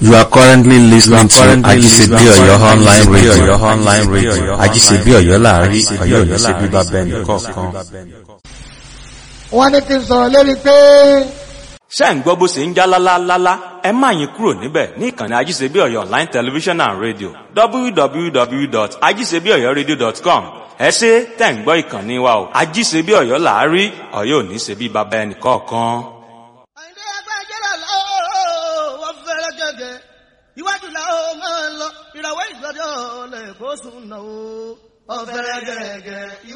You are currently listening to Ajisebi Oyo online radio. Oyo online radio. Ajisebi Oyo láàrin Oyo ní ṣe bíbá bẹ́ẹ̀ nìkọ̀ọ̀kan. wọ́n ní kí n sọ̀rọ̀ lérí pé ṣé ń gbọ́ bó ṣe ń já lálálálá ẹ má yín kúrò níbẹ̀ ní ìkànnì ajíṣebí ọ̀yọ́ online television and radio www.ajíṣebíọ̀yọ́radio.com ẹ ṣe tẹ̀ ń gbọ́ ìkànnì wa o ajíṣebí ọ̀yọ́ làárí ọ̀yọ́ ò ní ṣe bí baba ẹnì kọ̀ọ̀kan. àìní ẹgbẹ́ jẹ́rẹ̀ lọ́wọ́ wọ́n fẹ́rẹ́ gẹ́gẹ́ iwájú làwọn máa ń lọ ìràwọ̀ ìgbọ́dọ̀ lẹ́kọ̀ọ́ sùn náà ó. ọ̀fẹ́rẹ́ gẹ́gẹ́